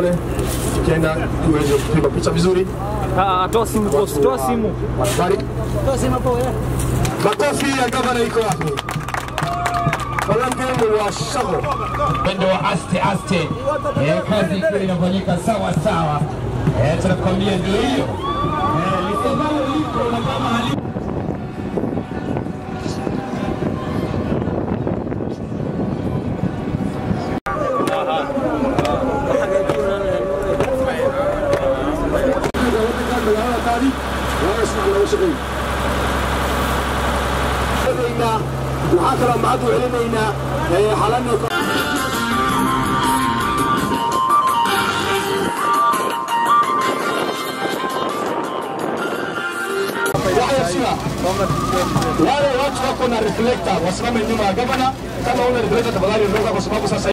pale, tukienda tuweze kupiga picha vizuri. Ah, toa simu boss, toa simu. Habari. Makofi ya gavana iko hapo. Falange wa Shago. mwendo wa aste aste, eh, kazi ikiwa inafanyika sawa sawa. Eh, tunakwambia ndio hiyo Eh, lisemalo liko na kama hali waxaa kaloo mahad u celinaynaa xalano wale watu wako na reflector wasimame nyuma ya gavana. Kama una reflector, tafadhali ondoka, kwa sababu sasa